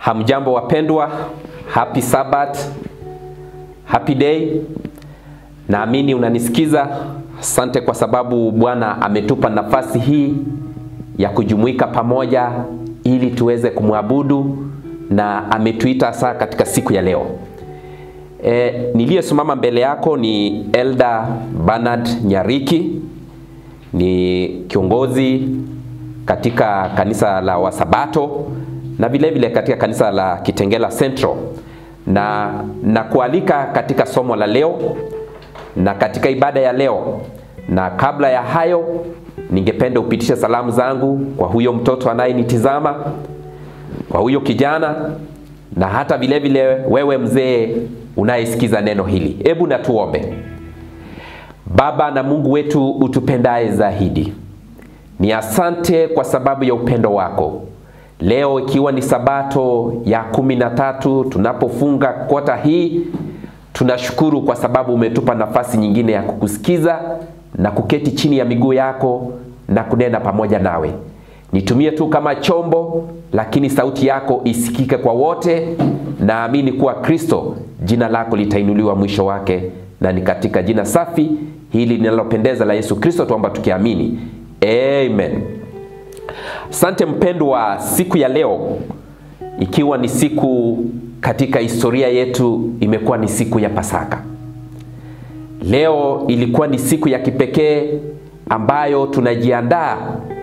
Hamjambo wapendwa, happy Sabbath, happy day. Naamini unanisikiza. Asante kwa sababu Bwana ametupa nafasi hii ya kujumuika pamoja ili tuweze kumwabudu na ametuita saa katika siku ya leo. E, niliyesimama mbele yako ni Elder Bernard Nyariki, ni kiongozi katika kanisa la Wasabato na vile vile katika kanisa la Kitengela Central, na na kualika katika somo la leo na katika ibada ya leo. Na kabla ya hayo, ningependa upitishe salamu zangu kwa huyo mtoto anayenitizama, kwa huyo kijana na hata vile vile wewe mzee unayesikiza neno hili. Hebu na tuombe. Baba na Mungu wetu utupendaye zaidi, ni asante kwa sababu ya upendo wako. Leo ikiwa ni sabato ya kumi na tatu tunapofunga kota hii, tunashukuru kwa sababu umetupa nafasi nyingine ya kukusikiza na kuketi chini ya miguu yako na kunena pamoja nawe. Nitumie tu kama chombo, lakini sauti yako isikike kwa wote. Naamini kuwa Kristo, jina lako litainuliwa mwisho wake, na ni katika jina safi hili linalopendeza la Yesu Kristo tuomba tukiamini, amen. Asante mpendwa, siku ya leo ikiwa ni siku katika historia yetu, imekuwa ni siku ya Pasaka. Leo ilikuwa ni siku ya kipekee ambayo tunajiandaa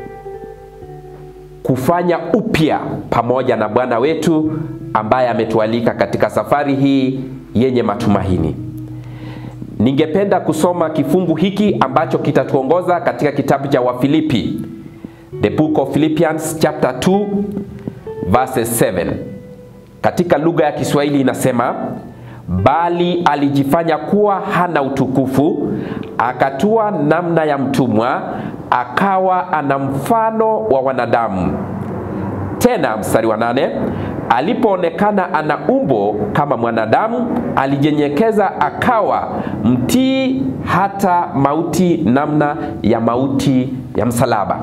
kufanya upya pamoja na Bwana wetu ambaye ametualika katika safari hii yenye matumaini. Ningependa kusoma kifungu hiki ambacho kitatuongoza katika kitabu cha Wafilipi, the book of Philippians chapter 2 verses 7. Katika lugha ya Kiswahili inasema, bali alijifanya kuwa hana utukufu, akatua namna ya mtumwa, akawa ana mfano wa wanadamu. Tena mstari wa nane, alipoonekana ana umbo kama mwanadamu, alijinyenyekeza akawa mtii hata mauti, namna ya mauti ya msalaba.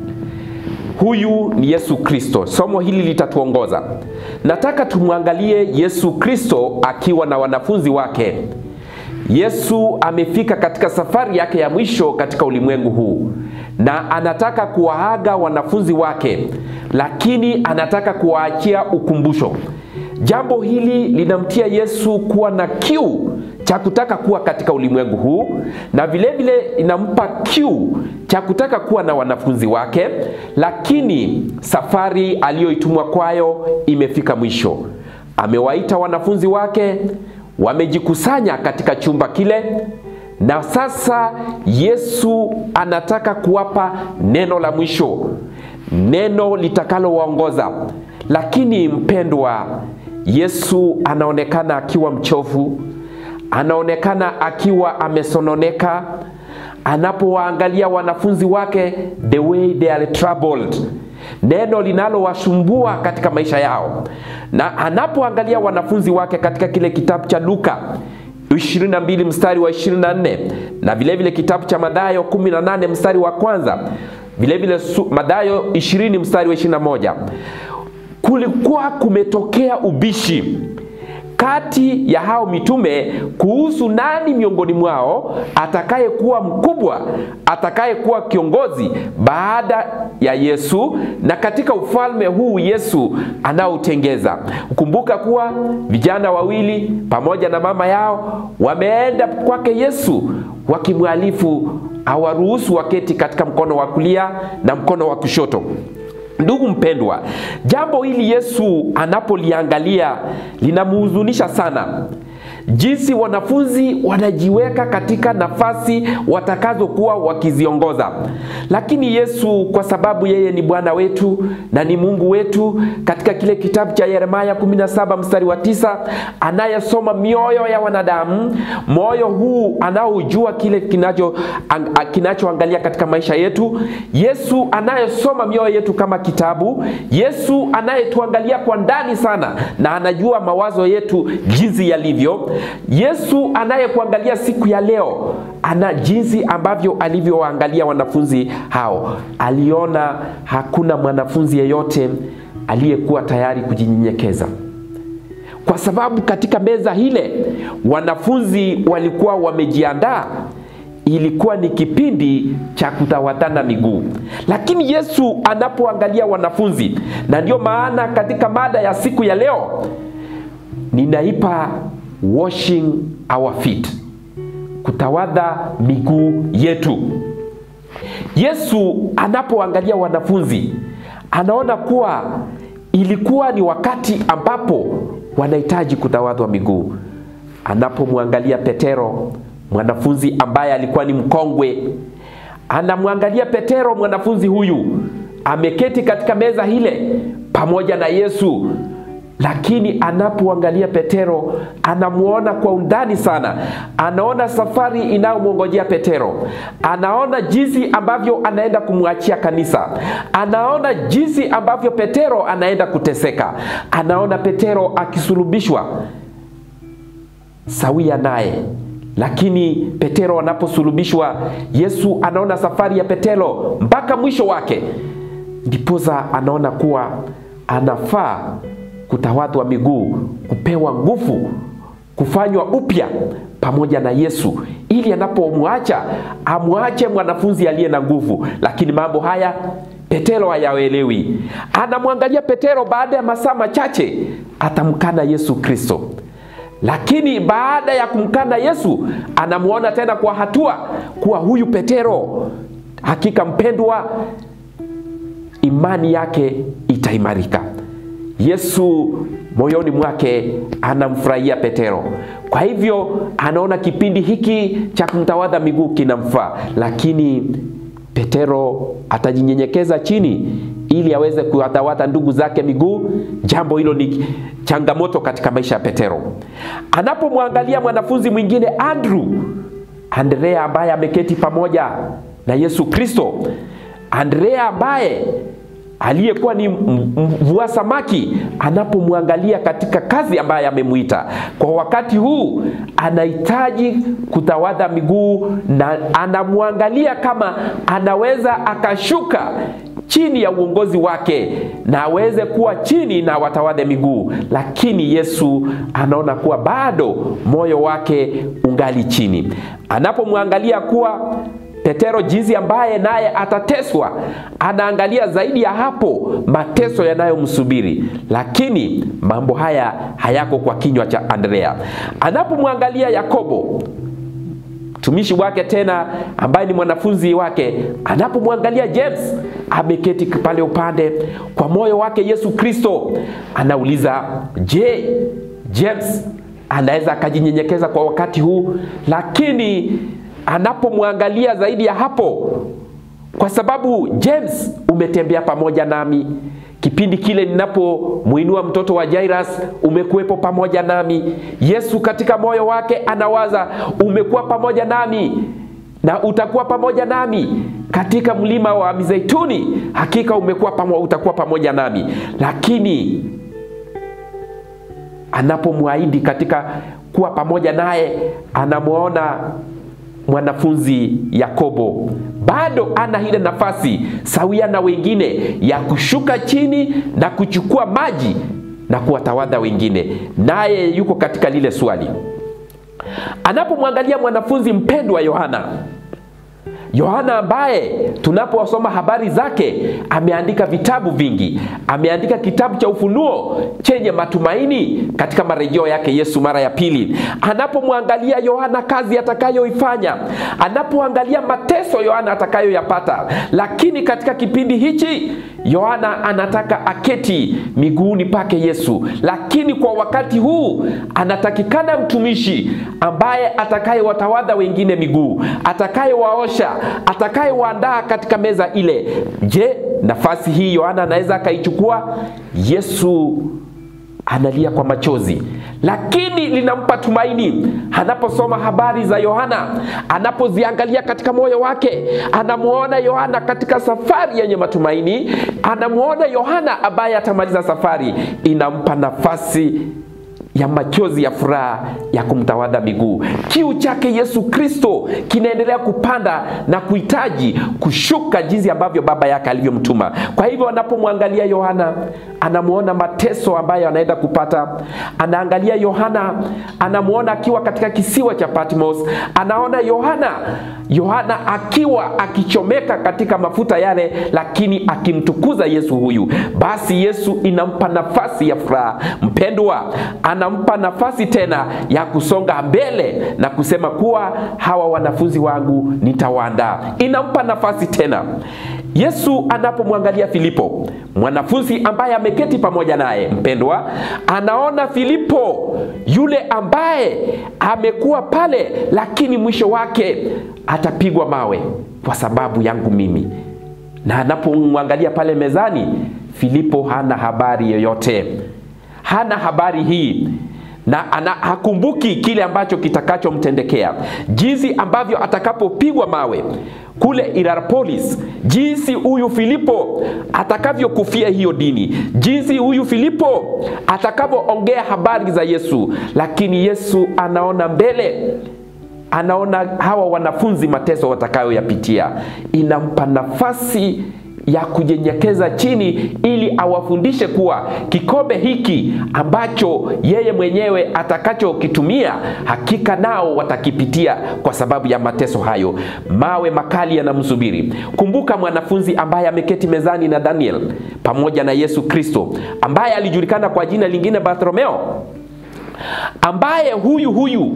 Huyu ni Yesu Kristo. Somo hili litatuongoza. Nataka tumwangalie Yesu Kristo akiwa na wanafunzi wake. Yesu amefika katika safari yake ya mwisho katika ulimwengu huu na anataka kuwaaga wanafunzi wake, lakini anataka kuwaachia ukumbusho. Jambo hili linamtia Yesu kuwa na kiu cha kutaka kuwa katika ulimwengu huu na vile vile inampa kiu cha kutaka kuwa na wanafunzi wake, lakini safari aliyoitumwa kwayo imefika mwisho. Amewaita wanafunzi wake, wamejikusanya katika chumba kile, na sasa Yesu anataka kuwapa neno la mwisho, neno litakalowaongoza. Lakini mpendwa, Yesu anaonekana akiwa mchovu, anaonekana akiwa amesononeka anapowaangalia wanafunzi wake, the way they are troubled, neno linalowasumbua katika maisha yao. Na anapoangalia wanafunzi wake katika kile kitabu cha Luka 22 mstari wa 24 na vilevile vile kitabu cha Mathayo 18 mstari wa kwanza, vilevile Mathayo 20 mstari wa 21, kulikuwa kumetokea ubishi kati ya hao mitume kuhusu nani miongoni mwao atakayekuwa mkubwa, atakayekuwa kiongozi baada ya Yesu na katika ufalme huu Yesu anaotengeza. Kumbuka kuwa vijana wawili pamoja na mama yao wameenda kwake Yesu wakimwalifu awaruhusu waketi katika mkono wa kulia na mkono wa kushoto. Ndugu mpendwa, jambo hili Yesu anapoliangalia linamhuzunisha sana, jinsi wanafunzi wanajiweka katika nafasi watakazokuwa wakiziongoza. Lakini Yesu kwa sababu yeye ni Bwana wetu na ni Mungu wetu, katika kile kitabu cha Yeremia 17 mstari wa tisa, anayesoma mioyo ya wanadamu, moyo huu anaojua kile kinacho kinachoangalia katika maisha yetu, Yesu anayesoma mioyo yetu kama kitabu, Yesu anayetuangalia kwa ndani sana na anajua mawazo yetu jinsi yalivyo, Yesu anayekuangalia siku ya leo ana jinsi ambavyo alivyowaangalia wanafunzi hao. Aliona hakuna mwanafunzi yeyote aliyekuwa tayari kujinyenyekeza, kwa sababu katika meza ile wanafunzi walikuwa wamejiandaa. Ilikuwa ni kipindi cha kutawadhana miguu, lakini Yesu anapoangalia wanafunzi, na ndio maana katika mada ya siku ya leo ninaipa washing our feet, kutawadha miguu yetu. Yesu anapoangalia wanafunzi anaona kuwa ilikuwa ni wakati ambapo wanahitaji kutawadhwa miguu. Anapomwangalia Petero, mwanafunzi ambaye alikuwa ni mkongwe, anamwangalia Petero, mwanafunzi huyu ameketi katika meza ile pamoja na Yesu, lakini anapoangalia Petero anamuona kwa undani sana, anaona safari inayomwongojea Petero, anaona jinsi ambavyo anaenda kumwachia kanisa, anaona jinsi ambavyo Petero anaenda kuteseka, anaona Petero akisulubishwa sawia naye. Lakini Petero anaposulubishwa, Yesu anaona safari ya Petero mpaka mwisho wake, ndiposa anaona kuwa anafaa kutawadhwa miguu, kupewa nguvu, kufanywa upya pamoja na Yesu, ili anapomwacha amwache mwanafunzi aliye na nguvu. Lakini mambo haya Petero hayaelewi. Anamwangalia Petero, baada ya masaa machache atamkana Yesu Kristo, lakini baada ya kumkana Yesu anamwona tena kwa hatua kuwa huyu Petero hakika mpendwa, imani yake itaimarika. Yesu moyoni mwake anamfurahia Petero. Kwa hivyo anaona kipindi hiki cha kumtawadha miguu kinamfaa, lakini Petero atajinyenyekeza chini ili aweze kuwatawadha ndugu zake miguu. Jambo hilo ni changamoto katika maisha ya Petero. Anapomwangalia mwanafunzi mwingine Andrew, Andrea ambaye ameketi pamoja na Yesu Kristo, Andrea ambaye aliyekuwa ni mvua samaki, anapomwangalia katika kazi ambayo amemwita kwa wakati huu, anahitaji kutawadha miguu na anamwangalia kama anaweza akashuka chini ya uongozi wake na aweze kuwa chini na watawadhe miguu, lakini Yesu anaona kuwa bado moyo wake ungali chini. Anapomwangalia kuwa Petero jinsi ambaye naye atateswa, anaangalia zaidi ya hapo mateso yanayomsubiri, lakini mambo haya hayako kwa kinywa cha Andrea. Anapomwangalia Yakobo mtumishi wake tena ambaye ni mwanafunzi wake, anapomwangalia James ameketi pale upande kwa moyo wake Yesu Kristo, anauliza je, James anaweza akajinyenyekeza kwa wakati huu? Lakini anapomwangalia zaidi ya hapo, kwa sababu James umetembea pamoja nami kipindi kile ninapomwinua mtoto wa Jairus, umekuwepo pamoja nami. Yesu katika moyo wake anawaza, umekuwa pamoja nami na utakuwa pamoja nami katika mlima wa Mizeituni, hakika umekuwa pamoja, utakuwa pamoja nami. Lakini anapomwahidi katika kuwa pamoja naye, anamwona mwanafunzi Yakobo bado ana ile nafasi sawia na wengine ya kushuka chini na kuchukua maji na kuwatawadha wengine, naye yuko katika lile swali. Anapomwangalia mwanafunzi mpendwa Yohana, Yohana ambaye tunaposoma habari zake ameandika vitabu vingi. Ameandika kitabu cha Ufunuo chenye matumaini katika marejeo yake Yesu mara ya pili. Anapomwangalia Yohana kazi atakayoifanya, anapoangalia mateso Yohana atakayoyapata, lakini katika kipindi hichi Yohana anataka aketi miguuni pake Yesu, lakini kwa wakati huu anatakikana mtumishi ambaye atakayewatawadha wengine miguu, atakayewaosha, atakayewaandaa katika meza ile. Je, nafasi hii Yohana anaweza akaichukua? Yesu analia kwa machozi, lakini linampa tumaini. Anaposoma habari za Yohana, anapoziangalia katika moyo wake, anamuona Yohana katika safari yenye matumaini, anamuona Yohana ambaye atamaliza safari. Inampa nafasi ya machozi ya furaha ya kumtawadha miguu. Kiu chake Yesu Kristo kinaendelea kupanda na kuhitaji kushuka jinsi ambavyo baba yake alivyomtuma. Kwa hivyo anapomwangalia Yohana, anamwona mateso ambayo anaenda kupata. Anaangalia Yohana, anamwona akiwa katika kisiwa cha Patmos. Anaona Yohana, Yohana akiwa akichomeka katika mafuta yale, lakini akimtukuza Yesu huyu. Basi Yesu inampa nafasi ya furaha. Mpendwa, anampa nafasi tena ya kusonga mbele na kusema kuwa hawa wanafunzi wangu nitawaandaa. Inampa nafasi tena. Yesu anapomwangalia Filipo, mwanafunzi ambaye ameketi pamoja naye, mpendwa, anaona Filipo yule ambaye amekuwa pale, lakini mwisho wake atapigwa mawe kwa sababu yangu mimi. Na anapomwangalia pale mezani, Filipo hana habari yoyote, hana habari hii na ana, hakumbuki kile ambacho kitakachomtendekea, jinsi ambavyo atakapopigwa mawe kule Hierapolis, jinsi huyu Filipo atakavyokufia hiyo dini, jinsi huyu Filipo atakavyoongea habari za Yesu. Lakini Yesu anaona mbele, anaona hawa wanafunzi mateso watakayoyapitia, inampa nafasi ya kunyenyekeza chini ili awafundishe kuwa kikombe hiki ambacho yeye mwenyewe atakachokitumia hakika nao watakipitia kwa sababu ya mateso hayo. Mawe makali yanamsubiri. Kumbuka mwanafunzi ambaye ameketi mezani na Daniel pamoja na Yesu Kristo, ambaye alijulikana kwa jina lingine Bartholomeo, ambaye huyu huyu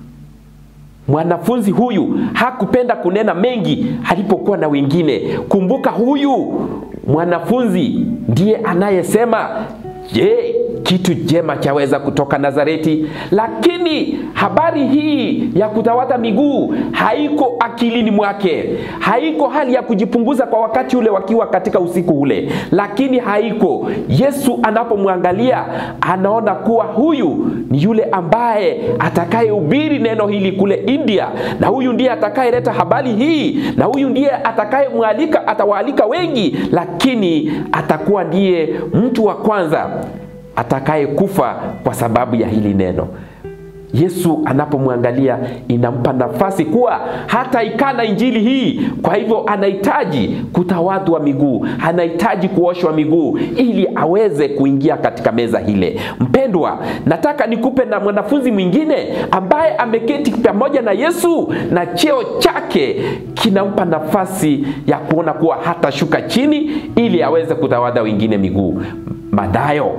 mwanafunzi huyu hakupenda kunena mengi alipokuwa na wengine. Kumbuka huyu mwanafunzi ndiye anayesema je, kitu jema chaweza kutoka Nazareti? Lakini habari hii ya kutawadha miguu haiko akilini mwake, haiko hali ya kujipunguza kwa wakati ule wakiwa katika usiku ule, lakini haiko. Yesu anapomwangalia anaona kuwa huyu ni yule ambaye atakayehubiri neno hili kule India, na huyu ndiye atakayeleta habari hii, na huyu ndiye atakayemwalika, atawaalika wengi, lakini atakuwa ndiye mtu wa kwanza atakayekufa kwa sababu ya hili neno. Yesu anapomwangalia inampa nafasi kuwa hata ikana injili hii. Kwa hivyo anahitaji kutawadhwa miguu, anahitaji kuoshwa miguu ili aweze kuingia katika meza ile. Mpendwa, nataka nikupe na mwanafunzi mwingine ambaye ameketi pamoja na Yesu na cheo chake kinampa nafasi ya kuona kuwa hatashuka chini ili aweze kutawadha wengine miguu. Mathayo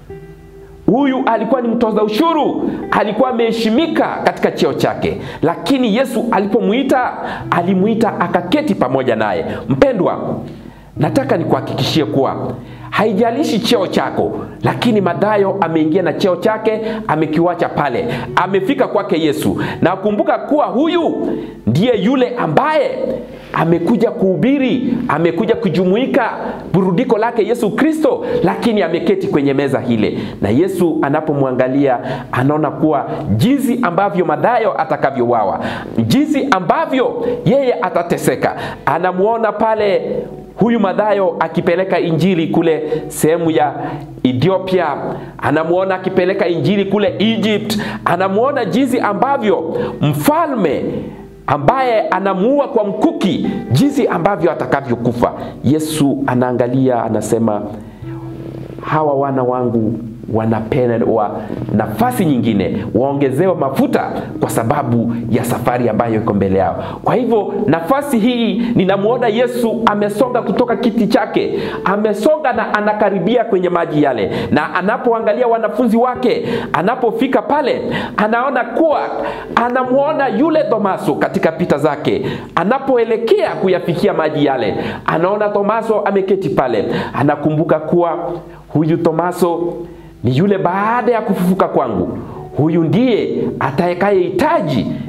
Huyu alikuwa ni mtoza ushuru, alikuwa ameheshimika katika cheo chake, lakini Yesu alipomwita, alimwita akaketi pamoja naye. Mpendwa, nataka nikuhakikishie kuwa haijalishi cheo chako, lakini Mathayo ameingia na cheo chake, amekiwacha pale, amefika kwake Yesu. Na kumbuka kuwa huyu ndiye yule ambaye amekuja kuhubiri, amekuja kujumuika burudiko lake Yesu Kristo, lakini ameketi kwenye meza hile, na Yesu anapomwangalia anaona kuwa jinsi ambavyo Mathayo atakavyowawa, jinsi ambavyo yeye atateseka, anamuona pale huyu Mathayo akipeleka injili kule sehemu ya Ethiopia, anamuona akipeleka injili kule Egypt, anamuona jinsi ambavyo mfalme ambaye anamuua kwa mkuki, jinsi ambavyo atakavyokufa. Yesu anaangalia, anasema hawa wana wangu wanapewa nafasi nyingine, waongezewe mafuta kwa sababu ya safari ambayo iko mbele yao. Kwa hivyo nafasi hii, ninamwona Yesu amesonga kutoka kiti chake, amesonga na anakaribia kwenye maji yale, na anapoangalia wanafunzi wake, anapofika pale, anaona kuwa anamwona yule Tomaso katika pita zake, anapoelekea kuyafikia maji yale, anaona Tomaso ameketi pale, anakumbuka kuwa huyu Tomaso ni yule baada ya kufufuka kwangu, huyu ndiye atakayehitaji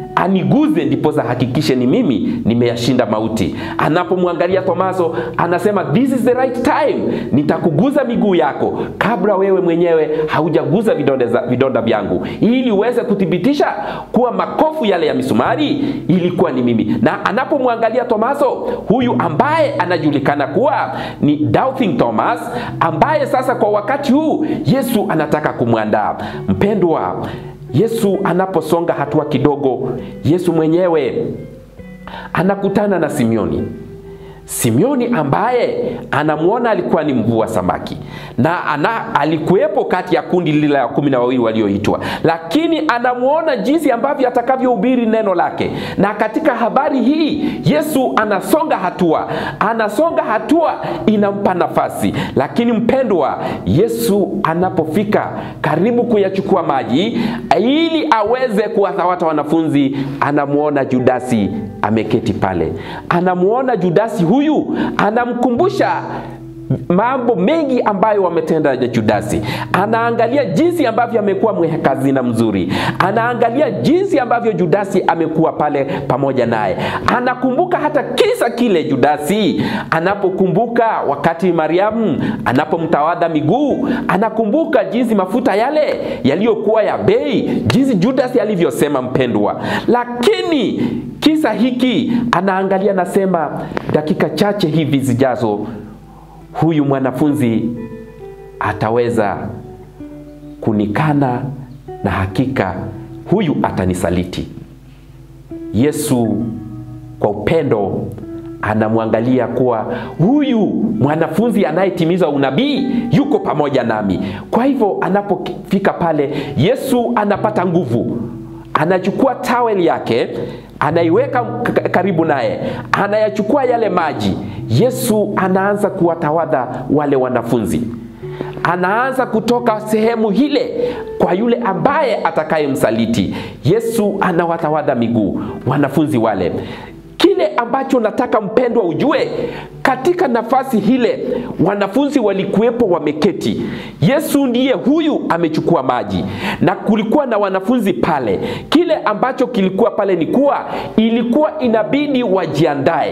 aniguze ndiposa hakikishe ni mimi nimeyashinda mauti. Anapomwangalia Tomaso anasema this is the right time, nitakuguza miguu yako kabla wewe mwenyewe haujaguza vidonda, za, vidonda vyangu, ili uweze kuthibitisha kuwa makofu yale ya misumari ilikuwa ni mimi. Na anapomwangalia Tomaso huyu ambaye anajulikana kuwa ni doubting Thomas, ambaye sasa kwa wakati huu Yesu anataka kumwandaa. Mpendwa, Yesu anaposonga hatua kidogo, Yesu mwenyewe anakutana na Simioni. Simioni ambaye anamwona alikuwa ni mvua samaki na ana, alikuwepo kati ya kundi lile la kumi na wawili walioitwa, lakini anamwona jinsi ambavyo atakavyohubiri neno lake. Na katika habari hii Yesu anasonga hatua, anasonga hatua, inampa nafasi. Lakini mpendwa, Yesu anapofika karibu kuyachukua maji ili aweze kuwathawata wanafunzi, anamwona Judasi ameketi pale, anamwona Judasi huyu anamkumbusha mambo mengi ambayo wametenda ya Judasi. Anaangalia jinsi ambavyo amekuwa mwekazina mzuri, anaangalia jinsi ambavyo Judasi amekuwa pale pamoja naye. Anakumbuka hata kisa kile Judasi anapokumbuka wakati Mariamu anapomtawadha miguu, anakumbuka jinsi mafuta yale yaliyokuwa ya bei, jinsi Judasi alivyosema mpendwa. Lakini kisa hiki anaangalia, nasema dakika chache hivi zijazo huyu mwanafunzi ataweza kunikana na hakika huyu atanisaliti. Yesu kwa upendo anamwangalia kuwa huyu mwanafunzi anayetimiza unabii yuko pamoja nami. Kwa hivyo anapofika pale, Yesu anapata nguvu, anachukua taweli yake anaiweka karibu naye, anayachukua yale maji. Yesu anaanza kuwatawadha wale wanafunzi, anaanza kutoka sehemu ile kwa yule ambaye atakayemsaliti. Yesu anawatawadha miguu wanafunzi wale. Kile ambacho nataka mpendwa ujue, katika nafasi hile wanafunzi walikuwepo wameketi. Yesu ndiye huyu amechukua maji, na kulikuwa na wanafunzi pale. Kile ambacho kilikuwa pale ni kuwa ilikuwa inabidi wajiandae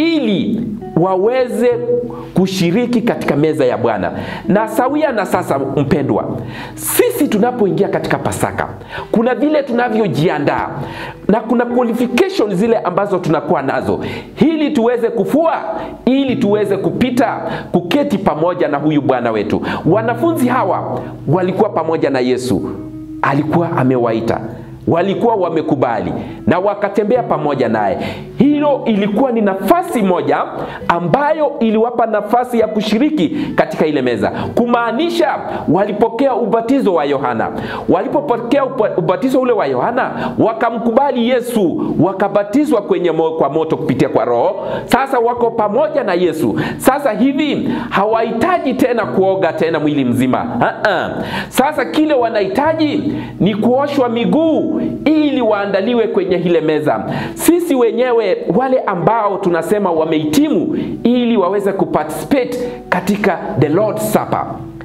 ili waweze kushiriki katika meza ya Bwana. Na sawia na sasa, mpendwa, sisi tunapoingia katika Pasaka, kuna vile tunavyojiandaa na kuna qualification zile ambazo tunakuwa nazo ili tuweze kufua, ili tuweze kupita kuketi pamoja na huyu Bwana wetu. Wanafunzi hawa walikuwa pamoja na Yesu, alikuwa amewaita walikuwa wamekubali na wakatembea pamoja naye. Hilo ilikuwa ni nafasi moja ambayo iliwapa nafasi ya kushiriki katika ile meza, kumaanisha walipokea ubatizo wa Yohana. Walipopokea ubatizo ule wa Yohana, wakamkubali Yesu, wakabatizwa kwenye mo, kwa moto kupitia kwa Roho. Sasa wako pamoja na Yesu. Sasa hivi hawahitaji tena kuoga tena mwili mzima. Ha-ha. Sasa kile wanahitaji ni kuoshwa miguu ili waandaliwe kwenye ile meza. Sisi wenyewe wale ambao tunasema wamehitimu, ili waweze kuparticipate katika the Lord's Supper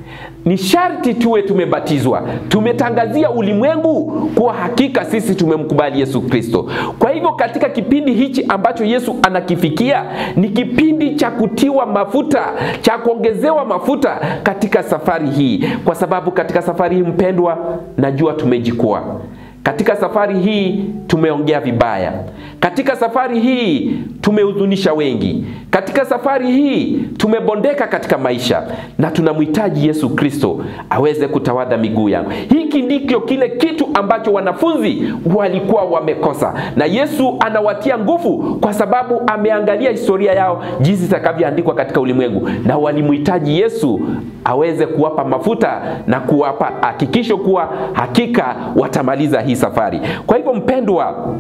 ni sharti tuwe tumebatizwa, tumetangazia ulimwengu kuwa hakika sisi tumemkubali Yesu Kristo. Kwa hivyo katika kipindi hichi ambacho Yesu anakifikia ni kipindi cha kutiwa mafuta, cha kuongezewa mafuta katika safari hii, kwa sababu katika safari hii mpendwa, najua tumejikua katika safari hii tumeongea vibaya. Katika safari hii tumehuzunisha wengi. Katika safari hii tumebondeka katika maisha, na tunamhitaji Yesu Kristo aweze kutawadha miguu yangu. Hiki ndicho kile kitu ambacho wanafunzi walikuwa wamekosa, na Yesu anawatia nguvu kwa sababu ameangalia historia yao jinsi itakavyoandikwa katika ulimwengu, na walimhitaji Yesu aweze kuwapa mafuta na kuwapa hakikisho kuwa hakika watamaliza hii safari. Kwa hivyo mpendwa,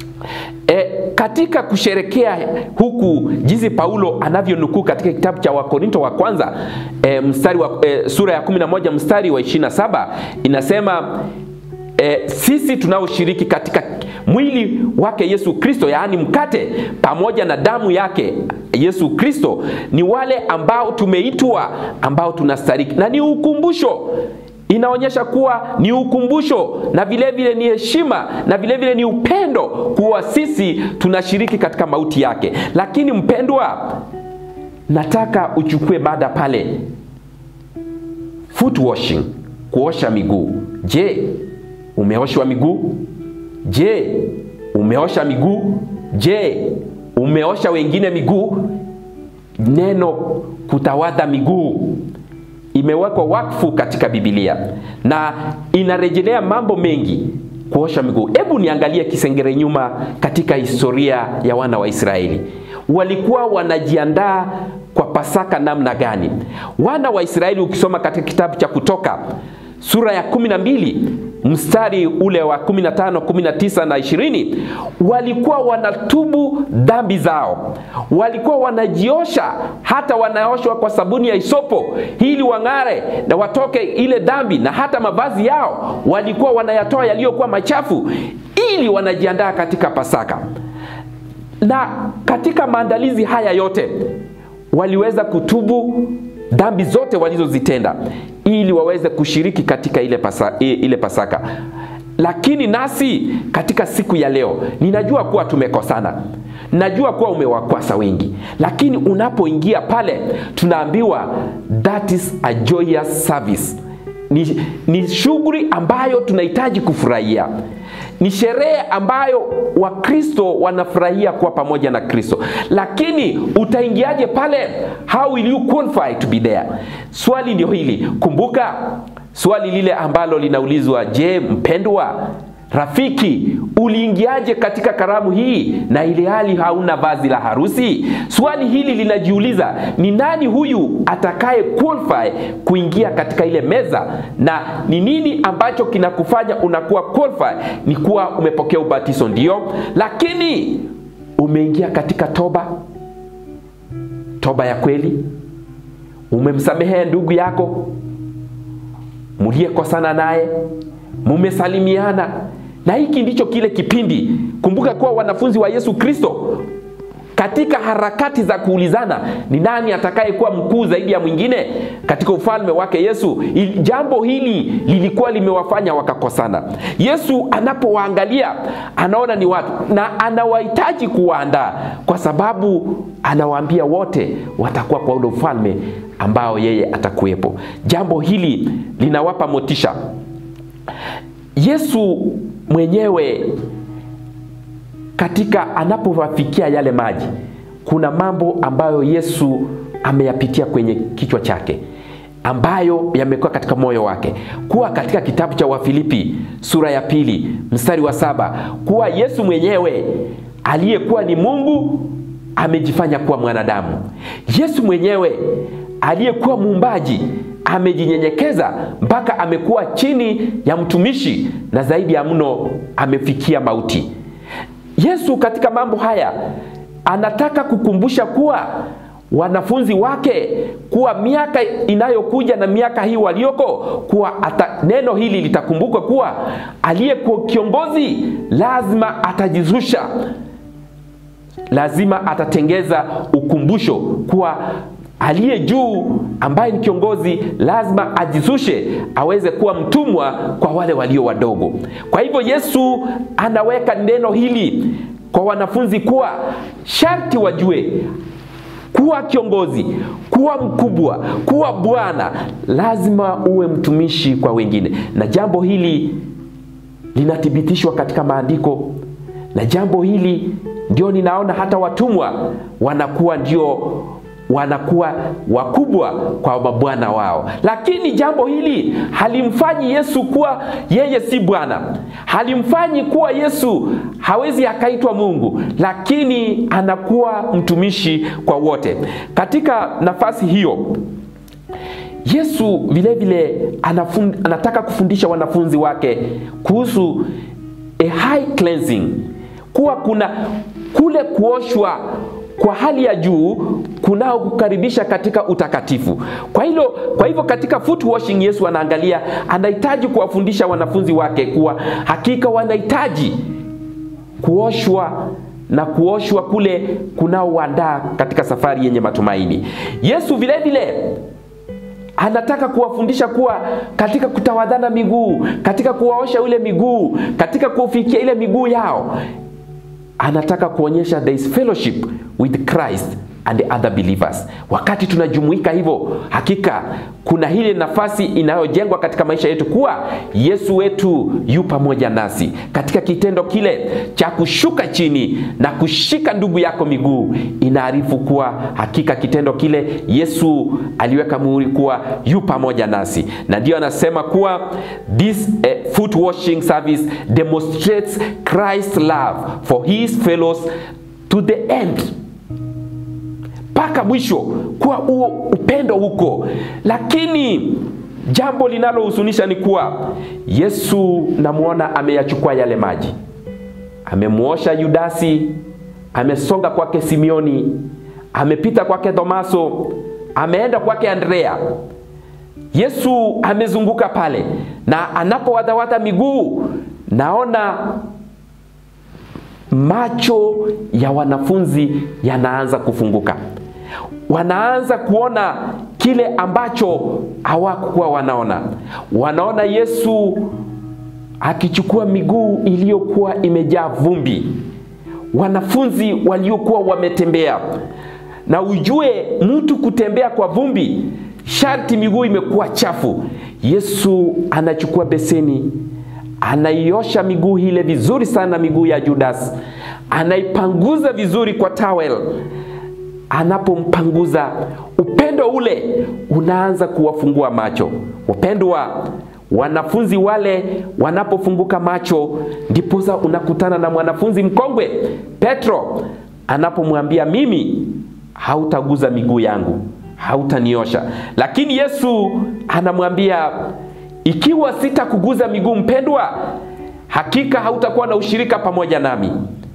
E, katika kusherekea huku jinsi Paulo anavyonukuu katika kitabu cha Wakorinto wa kwanza e, mstari wa, e, sura ya 11 mstari wa 27 inasema e, sisi tunaoshiriki katika mwili wake Yesu Kristo, yaani mkate pamoja na damu yake Yesu Kristo, ni wale ambao tumeitwa, ambao tunastahili, na ni ukumbusho inaonyesha kuwa ni ukumbusho na vile vile ni heshima na vile vile ni upendo kuwa sisi tunashiriki katika mauti yake. Lakini mpendwa, nataka uchukue mada pale, foot washing, kuosha miguu. Je, umeoshwa miguu? Je, umeosha miguu? Je, umeosha wengine miguu? Neno kutawadha miguu imewekwa wakfu katika Biblia na inarejelea mambo mengi kuosha miguu. Hebu niangalie kisengere nyuma katika historia ya wana wa Israeli, walikuwa wanajiandaa kwa Pasaka namna gani? Wana wa Israeli, ukisoma katika kitabu cha Kutoka sura ya 12 mstari ule wa 15, 19 na 20, walikuwa wanatubu dhambi zao, walikuwa wanajiosha, hata wanaoshwa kwa sabuni ya isopo ili wang'are na watoke ile dhambi, na hata mavazi yao walikuwa wanayatoa yaliyokuwa machafu, ili wanajiandaa katika Pasaka. Na katika maandalizi haya yote waliweza kutubu dhambi zote walizozitenda ili waweze kushiriki katika ile, pasa, ile Pasaka. Lakini nasi katika siku ya leo, ninajua kuwa tumekosana, najua kuwa umewakwasa wengi, lakini unapoingia pale tunaambiwa that is a joyous service. Ni, ni shughuli ambayo tunahitaji kufurahia ni sherehe ambayo Wakristo wanafurahia kuwa pamoja na Kristo, lakini utaingiaje pale? How will you qualify to be there? Swali ndio hili. Kumbuka swali lile ambalo linaulizwa, je, mpendwa rafiki, uliingiaje katika karamu hii na ile hali hauna vazi la harusi? Swali hili linajiuliza, ni nani huyu atakaye qualify kuingia katika ile meza, na ni nini ambacho kinakufanya unakuwa qualify? Ni kuwa umepokea ubatizo, ndio, lakini umeingia katika toba, toba ya kweli, umemsamehe ndugu yako muliyekosana naye, mumesalimiana na hiki ndicho kile kipindi. Kumbuka kuwa wanafunzi wa Yesu Kristo katika harakati za kuulizana ni nani atakayekuwa mkuu zaidi ya mwingine katika ufalme wake Yesu, jambo hili lilikuwa limewafanya wakakosana. Yesu anapowaangalia anaona ni watu na anawahitaji kuwaandaa, kwa sababu anawaambia wote watakuwa kwa ule ufalme ambao yeye atakuwepo. Jambo hili linawapa motisha. Yesu mwenyewe katika anapowafikia yale maji, kuna mambo ambayo Yesu ameyapitia kwenye kichwa chake ambayo yamekuwa katika moyo wake, kuwa katika kitabu cha Wafilipi sura ya pili mstari wa saba kuwa Yesu mwenyewe aliyekuwa ni Mungu amejifanya kuwa mwanadamu. Yesu mwenyewe aliyekuwa muumbaji amejinyenyekeza mpaka amekuwa chini ya mtumishi na zaidi ya mno amefikia mauti. Yesu katika mambo haya anataka kukumbusha kuwa wanafunzi wake kuwa miaka inayokuja na miaka hii walioko kuwa ata, neno hili litakumbukwa kuwa aliyekuwa kiongozi lazima atajizusha, lazima atatengeza ukumbusho kuwa aliye juu ambaye ni kiongozi lazima ajizushe aweze kuwa mtumwa kwa wale walio wadogo. Kwa hivyo Yesu anaweka neno hili kwa wanafunzi kuwa sharti wajue kuwa kiongozi, kuwa mkubwa, kuwa bwana, lazima uwe mtumishi kwa wengine, na jambo hili linathibitishwa katika maandiko, na jambo hili ndio ninaona hata watumwa wanakuwa ndio wanakuwa wakubwa kwa mabwana wao, lakini jambo hili halimfanyi Yesu kuwa yeye si Bwana, halimfanyi kuwa Yesu hawezi akaitwa Mungu, lakini anakuwa mtumishi kwa wote. Katika nafasi hiyo Yesu vilevile vile anataka kufundisha wanafunzi wake kuhusu a high cleansing, kuwa kuna kule kuoshwa kwa hali ya juu kunao kukaribisha katika utakatifu. Kwa hilo, kwa hivyo katika foot washing Yesu anaangalia, anahitaji kuwafundisha wanafunzi wake kuwa hakika wanahitaji kuoshwa na kuoshwa kule kunaoandaa katika safari yenye matumaini. Yesu vile vile anataka kuwafundisha kuwa katika kutawadhana miguu, katika kuwaosha ule miguu, katika kufikia ile miguu yao, anataka kuonyesha there is fellowship with Christ and the other believers. Wakati tunajumuika hivyo, hakika kuna ile nafasi inayojengwa katika maisha yetu kuwa Yesu wetu yu pamoja nasi katika kitendo kile cha kushuka chini na kushika ndugu yako miguu, inaarifu kuwa hakika kitendo kile Yesu aliweka muhuri kuwa yu pamoja nasi, na ndio anasema kuwa this uh, foot washing service demonstrates Christ's love for his fellows to the end mpaka mwisho kuwa huo upendo huko. Lakini jambo linalohuzunisha ni kuwa Yesu namwona ameyachukua yale maji, amemwosha Yudasi, amesonga kwake Simioni, amepita kwake Tomaso, ameenda kwake Andrea. Yesu amezunguka pale, na anapowadhawadha miguu, naona macho ya wanafunzi yanaanza kufunguka wanaanza kuona kile ambacho hawakuwa wanaona. Wanaona Yesu akichukua miguu iliyokuwa imejaa vumbi, wanafunzi waliokuwa wametembea. Na ujue mtu kutembea kwa vumbi, sharti miguu imekuwa chafu. Yesu anachukua beseni, anaiosha miguu ile vizuri sana, miguu ya Judas, anaipanguza vizuri kwa towel anapompanguza upendo ule unaanza kuwafungua macho. Wapendwa, wanafunzi wale wanapofunguka macho, ndiposa unakutana na mwanafunzi mkongwe Petro anapomwambia mimi, hautaguza miguu yangu, hautaniosha. Lakini Yesu anamwambia ikiwa sitakuguza miguu, mpendwa, hakika hautakuwa na ushirika pamoja nami.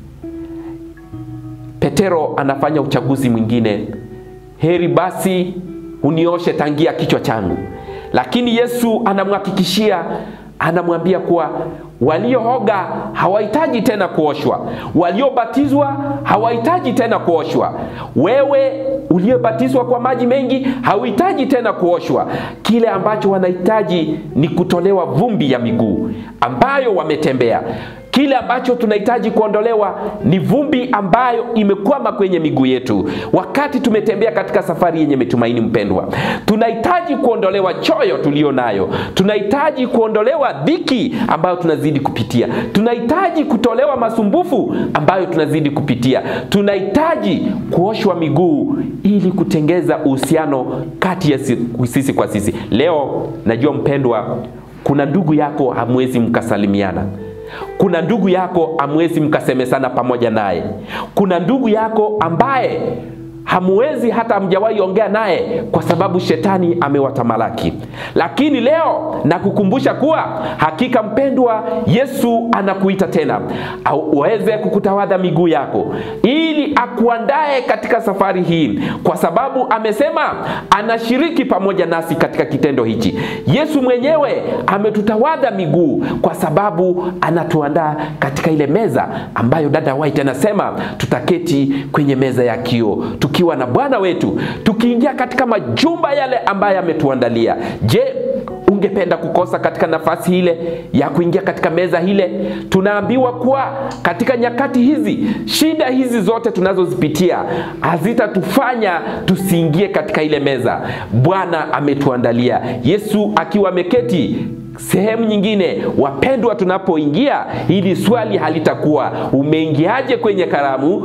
Petero anafanya uchaguzi mwingine, heri basi unioshe tangia kichwa changu. Lakini Yesu anamhakikishia, anamwambia kuwa waliooga hawahitaji tena kuoshwa, waliobatizwa hawahitaji tena kuoshwa. Wewe uliyebatizwa kwa maji mengi hauhitaji tena kuoshwa. Kile ambacho wanahitaji ni kutolewa vumbi ya miguu ambayo wametembea kile ambacho tunahitaji kuondolewa ni vumbi ambayo imekwama kwenye miguu yetu wakati tumetembea katika safari yenye matumaini. Mpendwa, tunahitaji kuondolewa choyo tulio nayo, tunahitaji kuondolewa dhiki ambayo tunazidi kupitia, tunahitaji kutolewa masumbufu ambayo tunazidi kupitia, tunahitaji kuoshwa miguu ili kutengeza uhusiano kati ya sisi kwa sisi. Leo najua mpendwa, kuna ndugu yako hamwezi mkasalimiana kuna ndugu yako hamwezi mkasemesana pamoja naye. Kuna ndugu yako ambaye hamwezi hata hamjawahi ongea naye kwa sababu shetani amewatamalaki. Lakini leo nakukumbusha kuwa hakika mpendwa, Yesu anakuita tena aweze kukutawadha miguu yako ili akuandae katika safari hii, kwa sababu amesema anashiriki pamoja nasi katika kitendo hichi. Yesu mwenyewe ametutawadha miguu kwa sababu anatuandaa katika ile meza ambayo dada White anasema tutaketi kwenye meza ya kioo tukiwa na Bwana wetu, tukiingia katika majumba yale ambayo ametuandalia. Je, ungependa kukosa katika nafasi ile ya kuingia katika meza ile? Tunaambiwa kuwa katika nyakati hizi, shida hizi zote tunazozipitia hazitatufanya tusiingie katika ile meza Bwana ametuandalia. Yesu akiwa ameketi sehemu nyingine. Wapendwa, tunapoingia hili swali halitakuwa umeingiaje kwenye karamu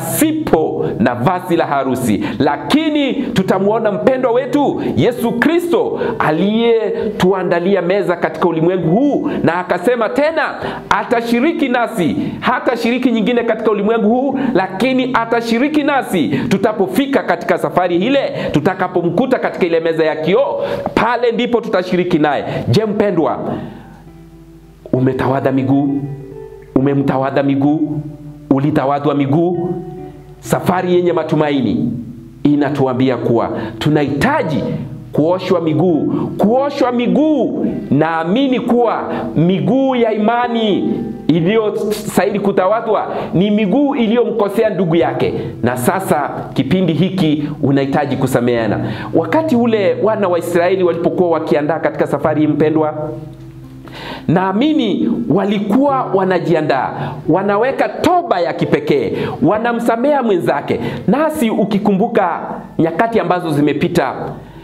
pasipo na vazi la harusi, lakini tutamwona mpendwa wetu Yesu Kristo aliyetuandalia meza katika ulimwengu huu, na akasema tena atashiriki nasi, hatashiriki nyingine katika ulimwengu huu, lakini atashiriki nasi tutapofika katika safari ile, tutakapomkuta katika ile meza ya kioo, pale ndipo tutashiriki naye. Je, mpendwa umetawadha miguu? Umemtawadha miguu? Ulitawadhwa miguu? Safari yenye matumaini inatuambia kuwa tunahitaji kuoshwa miguu. Kuoshwa miguu, naamini kuwa miguu ya imani iliyostahili kutawadhwa ni miguu iliyomkosea ndugu yake, na sasa kipindi hiki unahitaji kusameheana. Wakati ule wana wa Israeli walipokuwa wakiandaa katika safari hii, mpendwa, naamini walikuwa wanajiandaa, wanaweka toba ya kipekee, wanamsamea mwenzake. Nasi ukikumbuka nyakati ambazo zimepita,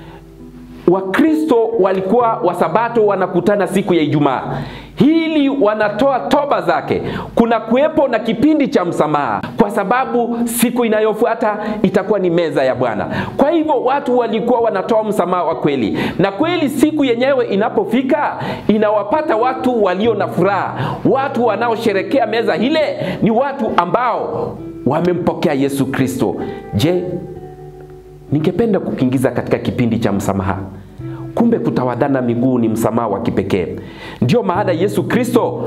Wakristo walikuwa Wasabato wanakutana siku ya Ijumaa hili wanatoa toba zake. Kuna kuwepo na kipindi cha msamaha, kwa sababu siku inayofuata itakuwa ni meza ya Bwana. Kwa hivyo watu walikuwa wanatoa msamaha wa kweli, na kweli siku yenyewe inapofika inawapata watu walio na furaha. Watu wanaosherekea meza ile ni watu ambao wamempokea Yesu Kristo. Je, ningependa kukiingiza katika kipindi cha msamaha. Kumbe kutawadhana miguu ni msamaha wa kipekee. Ndio maana Yesu Kristo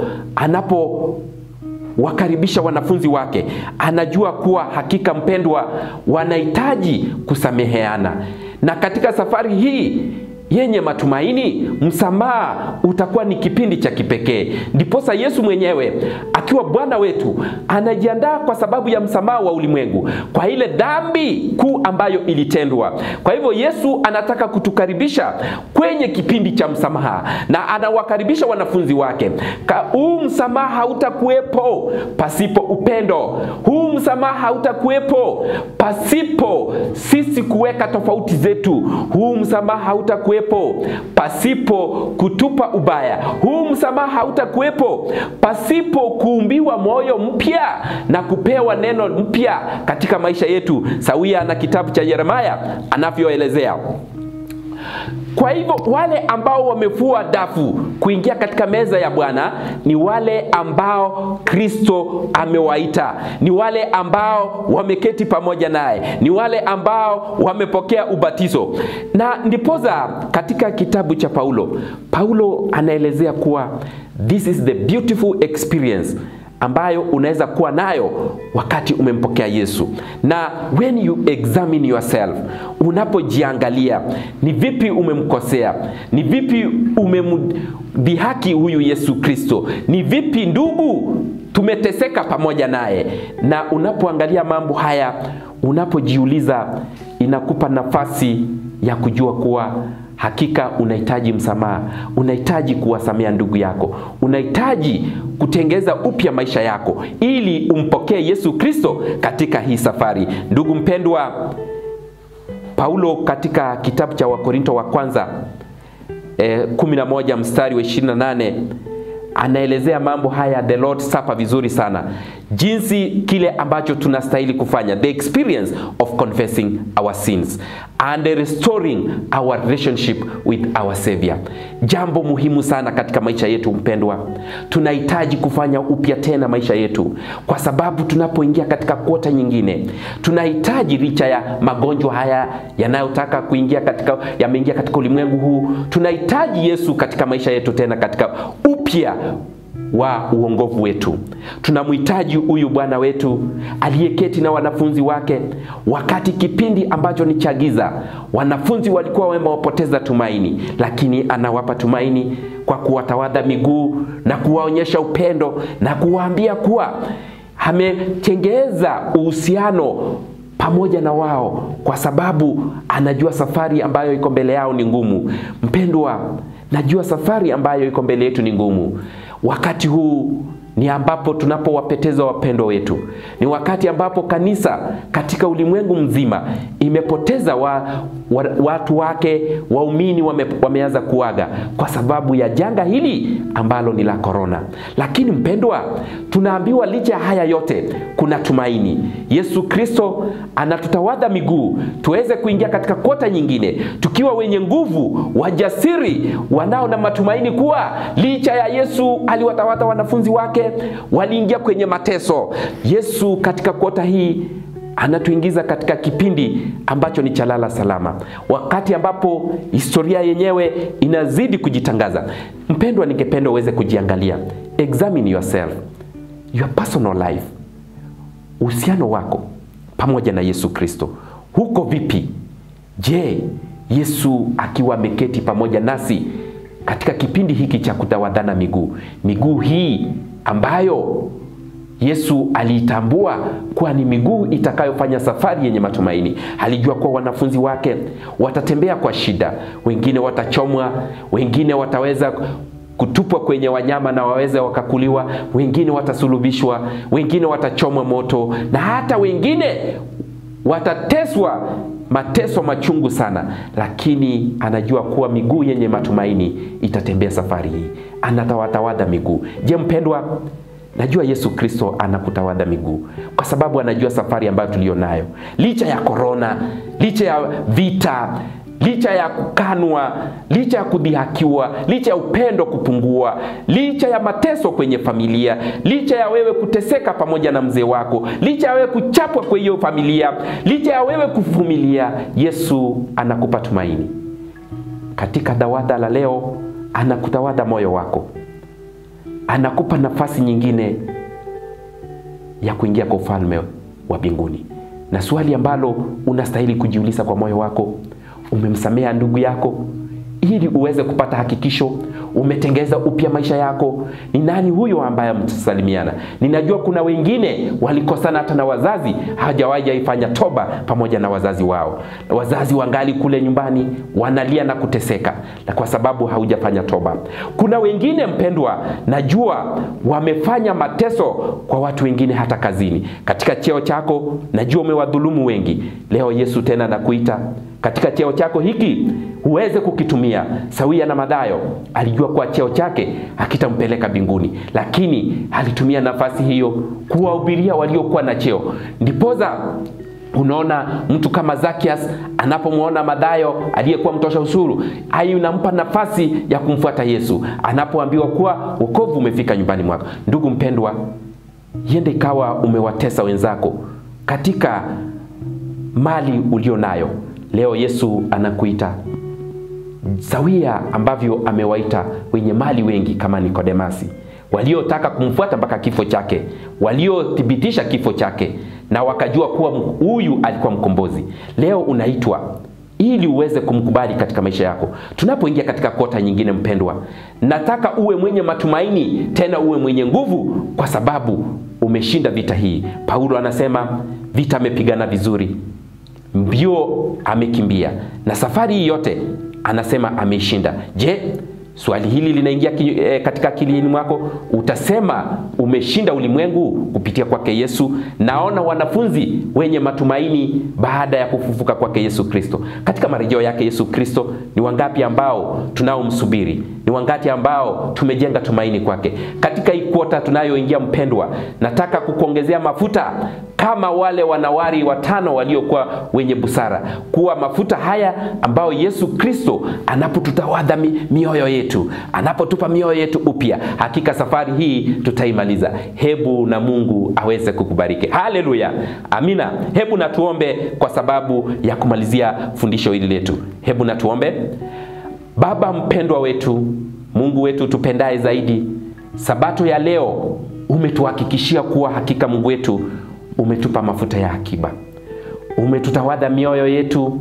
anapowakaribisha wanafunzi wake, anajua kuwa hakika, mpendwa, wanahitaji kusameheana, na katika safari hii yenye matumaini, msamaha utakuwa ni kipindi cha kipekee. Ndiposa Yesu mwenyewe akiwa Bwana wetu anajiandaa kwa sababu ya msamaha wa ulimwengu, kwa ile dhambi kuu ambayo ilitendwa. Kwa hivyo Yesu anataka kutukaribisha kwenye kipindi cha msamaha, na anawakaribisha wanafunzi wake. Huu msamaha hautakuwepo pasipo upendo. Huu msamaha hautakuwepo pasipo sisi kuweka tofauti zetu. Huu msamaha hautakuwepo pasipo kutupa ubaya. Huu msamaha hautakuwepo pasipo kuumbiwa moyo mpya na kupewa neno mpya katika maisha yetu, sawia na kitabu cha Yeremia anavyoelezea. Kwa hivyo wale ambao wamefua dafu kuingia katika meza ya Bwana ni wale ambao Kristo amewaita, ni wale ambao wameketi pamoja naye, ni wale ambao wamepokea ubatizo. Na ndipoza katika kitabu cha Paulo, Paulo anaelezea kuwa this is the beautiful experience ambayo unaweza kuwa nayo wakati umempokea Yesu. Na when you examine yourself, unapojiangalia ni vipi umemkosea, ni vipi umemdhihaki huyu Yesu Kristo, ni vipi ndugu tumeteseka pamoja naye, na unapoangalia mambo haya, unapojiuliza, inakupa nafasi ya kujua kuwa hakika unahitaji msamaha, unahitaji kuwasamea ndugu yako, unahitaji kutengeza upya maisha yako ili umpokee Yesu Kristo katika hii safari. Ndugu mpendwa, Paulo katika kitabu cha Wakorinto wa kwanza eh, 11 mstari wa 28 anaelezea mambo haya the Lord Supper vizuri sana, jinsi kile ambacho tunastahili kufanya, the experience of confessing our sins and restoring our relationship with our Savior. Jambo muhimu sana katika maisha yetu mpendwa, tunahitaji kufanya upya tena maisha yetu, kwa sababu tunapoingia katika kota nyingine, tunahitaji licha ya magonjwa haya yanayotaka kuingia katika, yameingia katika ulimwengu huu, tunahitaji Yesu katika maisha yetu tena katika upya wa uongovu wetu. Tunamhitaji huyu Bwana wetu aliyeketi na wanafunzi wake wakati kipindi ambacho ni cha giza. Wanafunzi walikuwa wamewapoteza tumaini, lakini anawapa tumaini kwa kuwatawadha miguu na kuwaonyesha upendo na kuwaambia kuwa ametengeza uhusiano pamoja na wao, kwa sababu anajua safari ambayo iko mbele yao ni ngumu. Mpendwa, najua safari ambayo iko mbele yetu ni ngumu. Wakati huu ni ambapo tunapowapoteza wapendwa wetu, ni wakati ambapo kanisa katika ulimwengu mzima imepoteza wa, wa, watu wake, waumini wame, wameanza kuaga kwa sababu ya janga hili ambalo ni la korona. Lakini mpendwa, tunaambiwa licha ya haya yote kuna tumaini. Yesu Kristo anatutawadha miguu tuweze kuingia katika kota nyingine tukiwa wenye nguvu, wajasiri, wanao na matumaini kuwa licha ya Yesu aliwatawadha wanafunzi wake waliingia kwenye mateso. Yesu katika kota hii anatuingiza katika kipindi ambacho ni cha lala salama, wakati ambapo historia yenyewe inazidi kujitangaza. Mpendwa, ningependa uweze kujiangalia, examine yourself, your personal life, uhusiano wako pamoja na Yesu Kristo huko vipi? Je, Yesu akiwa ameketi pamoja nasi katika kipindi hiki cha kutawadhana miguu, miguu hii ambayo Yesu aliitambua kuwa ni miguu itakayofanya safari yenye matumaini. Alijua kuwa wanafunzi wake watatembea kwa shida, wengine watachomwa, wengine wataweza kutupwa kwenye wanyama na waweze wakakuliwa, wengine watasulubishwa, wengine watachomwa moto, na hata wengine watateswa mateso machungu sana, lakini anajua kuwa miguu yenye matumaini itatembea safari hii. Anatawatawadha miguu. Je, mpendwa, najua Yesu Kristo anakutawadha miguu kwa sababu anajua safari ambayo tuliyo nayo, licha ya korona, licha ya vita licha ya kukanwa, licha ya kudhihakiwa, licha ya upendo kupungua, licha ya mateso kwenye familia, licha ya wewe kuteseka pamoja na mzee wako, licha ya wewe kuchapwa kwa hiyo familia, licha ya wewe kuvumilia, Yesu anakupa tumaini. Katika dawadha la leo, anakutawadha moyo wako, anakupa nafasi nyingine ya kuingia kwa ufalme wa mbinguni. Na swali ambalo unastahili kujiuliza kwa moyo wako umemsamea ndugu yako ili uweze kupata hakikisho umetengeza upya maisha yako. Ni nani huyo ambaye mtasalimiana? Ninajua kuna wengine walikosana hata na wazazi, hawajawahi ifanya toba pamoja na wazazi wao. Wazazi wangali kule nyumbani wanalia na kuteseka, na kwa sababu haujafanya toba. Kuna wengine mpendwa, najua wamefanya mateso kwa watu wengine, hata kazini, katika cheo chako, najua umewadhulumu wengi. Leo Yesu tena nakuita katika cheo chako hiki uweze kukitumia sawia na Mathayo. Alijua kuwa cheo chake hakitampeleka mbinguni, lakini alitumia nafasi hiyo kuwahubiria waliokuwa na cheo. Ndipoza unaona mtu kama Zakias anapomwona Mathayo aliyekuwa mtosha ushuru, ai unampa nafasi ya kumfuata Yesu anapoambiwa kuwa wokovu umefika nyumbani mwako. Ndugu mpendwa, yende ikawa umewatesa wenzako katika mali ulio nayo. Leo Yesu anakuita sawia ambavyo amewaita wenye mali wengi kama Nikodemasi, waliotaka kumfuata mpaka kifo chake, waliothibitisha kifo chake na wakajua kuwa huyu alikuwa mkombozi. Leo unaitwa ili uweze kumkubali katika maisha yako. Tunapoingia katika kota nyingine, mpendwa, nataka uwe mwenye matumaini, tena uwe mwenye nguvu, kwa sababu umeshinda vita hii. Paulo anasema vita amepigana vizuri, mbio amekimbia, na safari hii yote anasema ameishinda. Je, swali hili linaingia ki, e, katika akilini mwako? Utasema umeshinda ulimwengu kupitia kwake Yesu. Naona wanafunzi wenye matumaini baada ya kufufuka kwake Yesu Kristo. Katika marejeo yake Yesu Kristo, ni wangapi ambao tunaomsubiri? Ni wangapi ambao tumejenga tumaini kwake? Katika hii kwota tunayoingia, mpendwa, nataka kukuongezea mafuta kama wale wanawari watano waliokuwa wenye busara, kuwa mafuta haya ambayo Yesu Kristo anapotutawadha mi, mioyo yetu, anapotupa mioyo yetu upya, hakika safari hii tutaimaliza. Hebu na Mungu aweze kukubariki. Haleluya, amina. Hebu na tuombe kwa sababu ya kumalizia fundisho hili letu. Hebu na tuombe. Baba mpendwa wetu, Mungu wetu tupendaye zaidi, sabato ya leo umetuhakikishia kuwa hakika Mungu wetu umetupa mafuta ya akiba, umetutawadha mioyo yetu,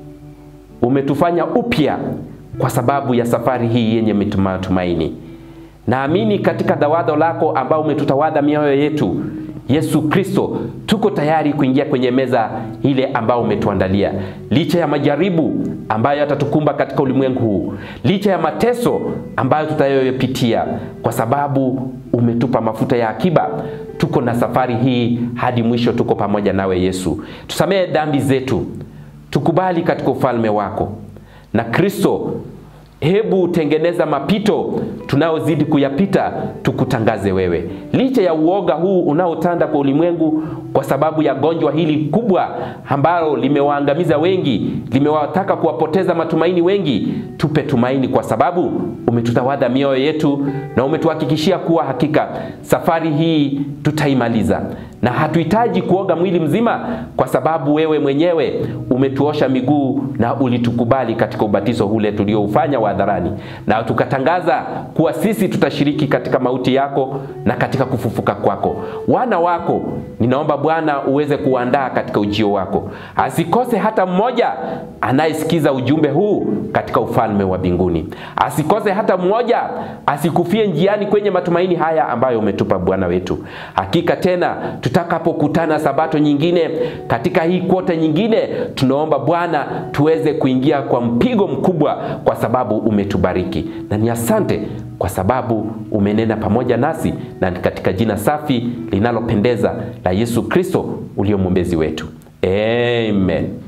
umetufanya upya kwa sababu ya safari hii yenye matumaini. Naamini katika dhawadho lako ambao umetutawadha mioyo yetu, Yesu Kristo, tuko tayari kuingia kwenye meza ile ambao umetuandalia, licha ya majaribu ambayo yatatukumba katika ulimwengu huu, licha ya mateso ambayo tutayopitia, kwa sababu umetupa mafuta ya akiba. Tuko na safari hii hadi mwisho, tuko pamoja nawe Yesu. Tusamehe dhambi zetu, tukubali katika ufalme wako na Kristo Hebu tengeneza mapito tunaozidi kuyapita, tukutangaze wewe, licha ya uoga huu unaotanda kwa ulimwengu, kwa sababu ya gonjwa hili kubwa ambalo limewaangamiza wengi, limewataka kuwapoteza matumaini wengi. Tupe tumaini, kwa sababu umetutawadha mioyo yetu na umetuhakikishia kuwa hakika safari hii tutaimaliza. na hatuhitaji kuoga mwili mzima, kwa sababu wewe mwenyewe umetuosha miguu na ulitukubali katika ubatizo ule tulioufanya wa hadharani, na tukatangaza kuwa sisi tutashiriki katika mauti yako na katika kufufuka kwako. Wana wako ninaomba Bwana uweze kuandaa katika ujio wako, asikose hata mmoja anayesikiza ujumbe huu katika ufalme wa mbinguni, asikose hata mmoja, asikufie njiani kwenye matumaini haya ambayo umetupa Bwana wetu. Hakika tena tutakapokutana sabato nyingine katika hii kwota nyingine, tunaomba Bwana tuweze kuingia kwa mpigo mkubwa, kwa sababu umetubariki na ni asante kwa sababu umenena pamoja nasi, na ni katika jina safi linalopendeza la Yesu Kristo ulio mwombezi wetu, amen.